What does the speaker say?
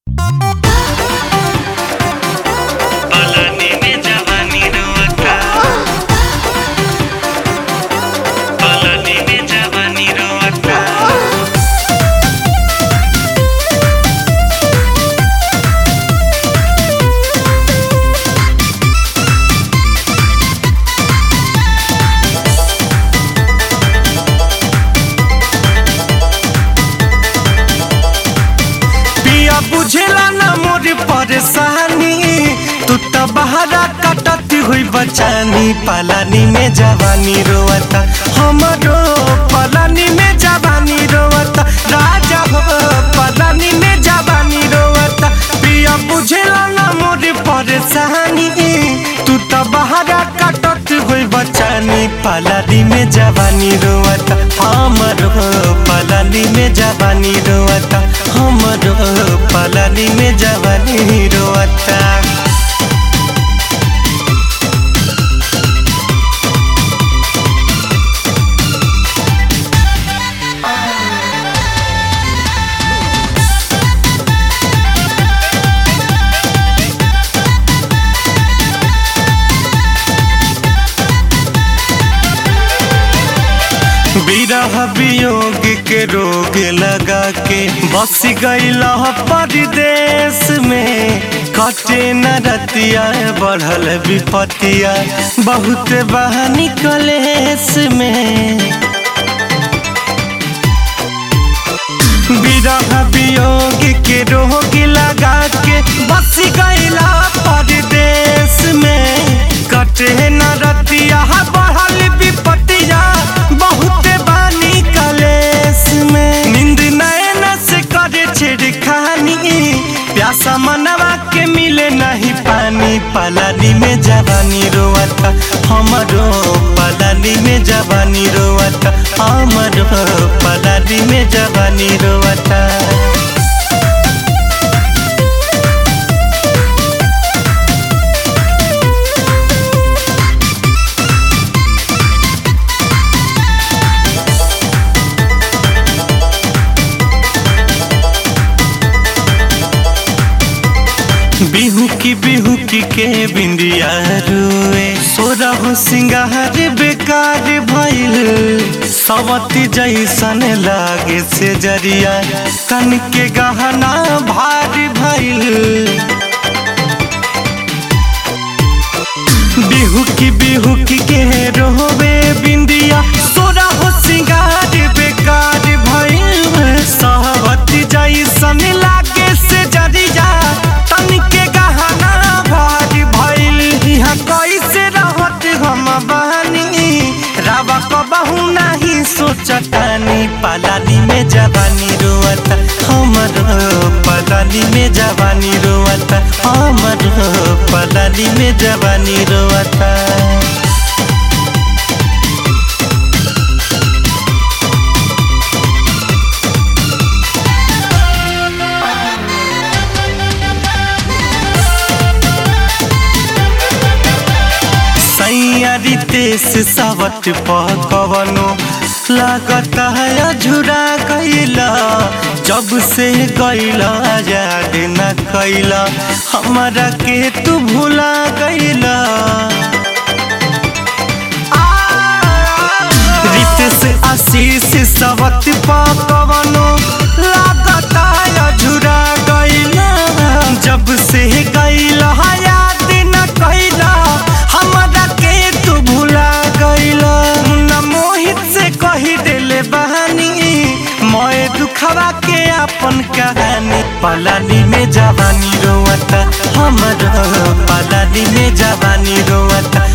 पलानी में जवानी रोता पलानी में जवानी रोता पिया बुझेला ना मोर परेशानी तू तो बहरा कटती हुई बचानी पलानी में जवानी रोवता हमरो पलानी में जवानी रोवता राजा हो पलानी में जवानी रोवता पिया बुझेला ना मोर परेशानी तू तो बहरा कटती हुई बचानी पलानी में जवानी रोवता हमरो पलानी में जवानी रोवता हमरो पलानी में जवानी रोवता विरह वियोग के रोग लगा के बस गईला परदेश में कटे न रतिया बढ़ल विपतिया बहुत बहानी कलेश में विरह वियोग के रोग लगा के बस गईला परदेश में कटे न रतिया बढ़ल विपतिया बहुत बानी कलेश में नींद नैन से करे छिड़खानी प्यासा मनवा के मिले नहीं पानी पलानी में जवानी रोवता हमरो पलानी में जवानी रोवता हमरो पलानी में जवानी रोवता बिहू की बिहू की के बिंदिया रुए सोरा हो सिंगार बेकार भइल सवती जैसन लागे से जरिया कन के गहना भारी भइल बिहू की बिहू की के रोवे बिंदिया सोरा हो सिंगार बेकार भइल सहवती जैसन लागे से जरिया तन के गहना भारी भइल यहाँ कैसे रहत हम बहनी रावा कबहू नहीं सोचतानी पलानी में जवानी रोवता हमर पलानी में जवानी रोवता हमर पलानी में जवानी रोवता सैयारी तेस सावट पकवनो लागत है अझुरा गईला जब से गईला याद न कैला हमारा के तू भुला गईला रितेश आशीष सवत पकवनो लागत है अझुरा गईला जब से गईला याद न कैला हमरा के तू भुला गईला मुन्ना मोहित से कही देले बहानी मोए दुखवा के अपन कहानी पलानी में जवानी रोवता हमर पलानी में जवानी रोवता